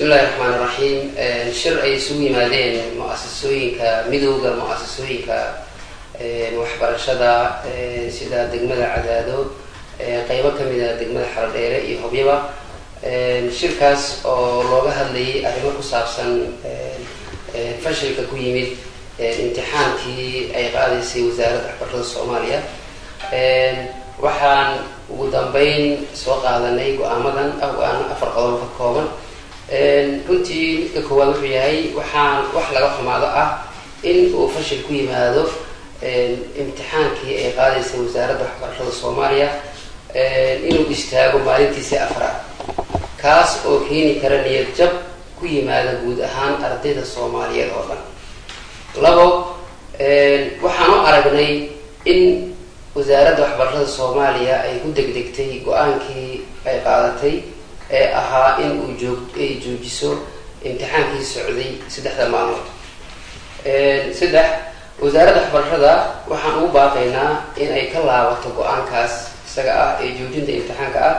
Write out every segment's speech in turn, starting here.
bismillahi raxmaan iraxiim shir ay isugu yimaadeen mu-asasooyinka midowda mu-asasooyinka waxbarashada sida degmada cadaado qeybo kamid a degmada xarodheere iyo hobyaba shirkaas oo looga hadlayay arrimo ku saabsan fashilka ku yimid imtixaankii ay qaadaysay wasaaradda waxbarashada soomaaliya waxaan ugu dambeyn soo qaadanay go-aamadan ah go-aano afar qodob ka kooban runtii midka koowaad wuxuu yahay waxaan wax laga xumaado ah in uu fashil ku yimaado imtixaankii ay qaadaysay wasaaradda waxbarashada soomaaliya inuu istaago maalintiisii afraad kaas oo keeni kara niyad jab ku yimaada guud ahaan ardayda soomaaliyeed oo dhan labo waxaan u aragnay in wasaaradda waxbarashada soomaaliya ay ku degdegtay go-aankii ay qaadatay ee ahaa in uu joog ay joojiso imtixaankii socday saddexda maalmood saddex wasaaradda waxbarashada waxaan ugu baaqaynaa in ay ka laabato go-aankaas isaga ah ee joojinta imtixaanka ah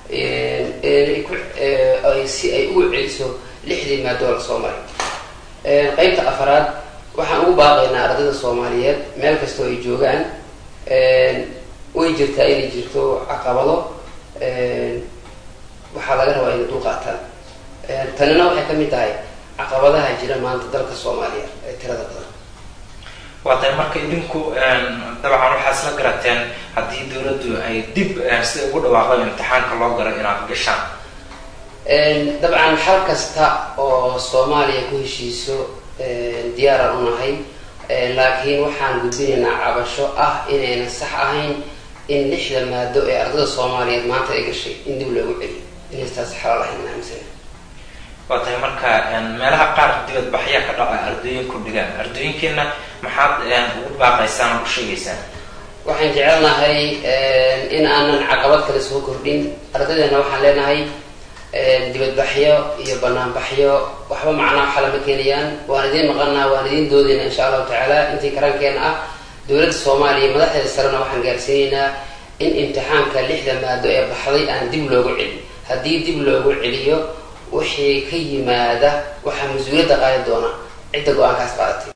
si ay ugu celiso lixdii maadoo la soo maray qeybta afaraad waxaan ugu baaqaynaa ardayda soomaaliyeed meel kastoo ay joogaan way jirtaa inay jirto caqabado waxaa laga rabaa inay dulqaataan tanina waxay ka mid tahay caqabadaha jira maanta dalka soomaaliya ee tirada badan waa tahay marka idinku dabcan waxaa isla garateen haddii dawladdu ay dib sida ugu dhawaaqda imtixaanka loo galo inaad gashaan dabcan xal kasta oo soomaaliya ku heshiiso diyaaraan u nahay laakiin waxaan gudbinaynaa cabasho ah inaynan sax ahayn in lixda maado ee ardada soomaaliyeed maanta ay gashay in dib loogu celiyo inaystaas xalaal ahayn aaminsan waa tahay marka meelaha qaar dibadbaxyaa ka dhaca ardooyinku dhigaan ardooyinkeena maxaad ugu baaqaysaan oo u sheegaysaan waxaan jecelnahay in aanan caqabad kale soo kordhin ardaydeena waxaan leenahay dibadbaxyo iyo banaanbaxyo waxba macnaa xala ma keenayaan waan idiin maqanaa waan idiin doodayna insha allahu tacaala intii karankeena ah dowladda soomaaliya madaxdeeda sarena waxaan gaarsiinaynaa in imtixaanka lixda maado ee baxday aan dib loogu celin haddii dib loogu celiyo wixii ka yimaada waxaa mas-uuliyadda qaadi doona cidda go-aankaas qaadatay